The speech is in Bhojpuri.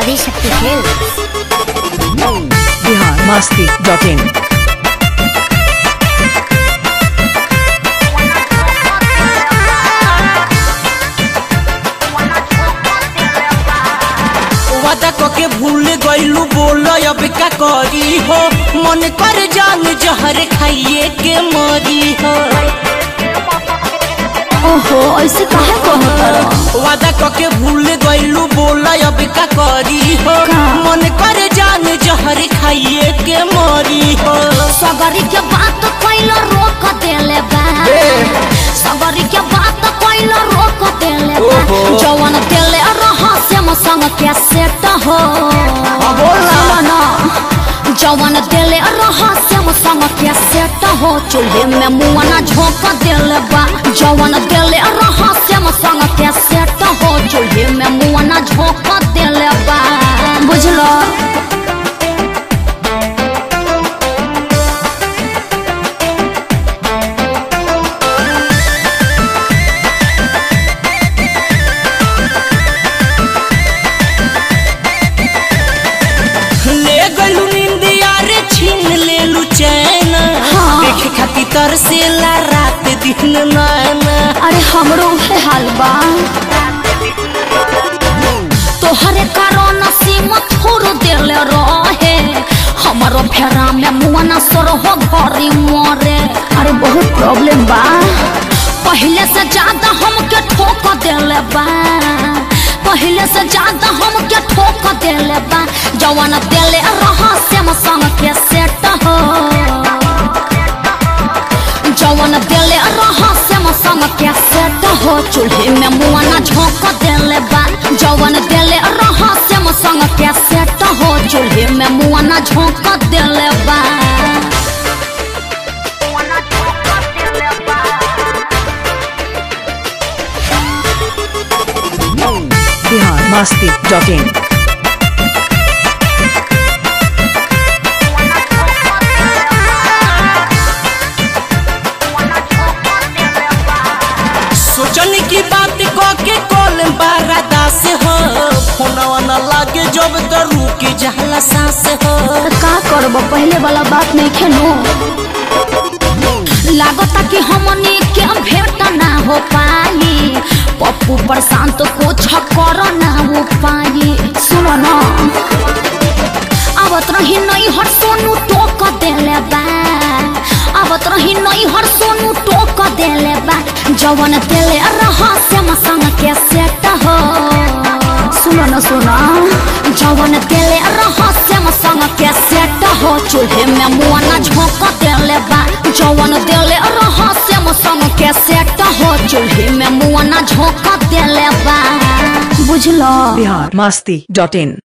Adishakti films Bihar Masti dot in वादा कके भूल गइलू बोल अब का करी हो मन कर जान जहर खाइए के मरी हो ओहो ऐसे काहे कहत वादा कके भूल गइलू बोल अब का करी हो का? मन कर जान जहर खाइए के मरी हो सगरी के बात कैल रोक देले बा सगरी के बात कैल रोक देले बा ओहो। जवन देले रहस्य म संग के सेट हो सुनो ना जवन देले रहस्य म संग के सेट हो चूल्हे में मुआना झोंक देले बा जवन देले रहस्य म संग के सेट हो चूल्हे में मुआना झोंक देले बा बुझलो ले गलू निंदिया रे छीन लेलू चैन हाँ। देखे खाती तरसेला रात दिन नैना अरे हमरो उहे हाल बा तोहरे कारण सीम थोड़ देले रहे हमारो फेरा में मुआना सर हो घरी मरे अरे बहुत प्रॉब्लम बा पहले से ज्यादा हमके ठोक देले बा पहले से ज्यादा हमके ठोक देले बा जवन देले रहस्य में संग के सेट हो जवन देले रहस्य में संग के सेट हो चूल्हे में मुआना झोंक देले बा जवन देले रहस्य में संग के सेट हो चूल्हे में मुआना झोंक देले बा बिहार मस्ती डॉट इन सोचन की बात कह के कॉल बारादा से हो फोनवा न लागे जब तो रुक जाला सांस हो तो का करब पहले वाला बात नहीं खेलो लागता कि हमनी के भेंट ना हो पाई पप्पू प्रशांत को छकर ना हो पाई सुनो ना आवत रही नहीं हर सोनू टोक देले बा आवत रही नहीं हर सोनू टोक देले बा जवन देले रहस्य में संग के सेट हो सुनो न सुनो जवन देले रहस्य में संग के सेट हो चूल्हे में मुआना झोंक देले बा जवन देले रहस्य में संग के सेट हो चूल्हे में मुआना झोंक देले बा बुझलो बिहार मस्ती डॉट इन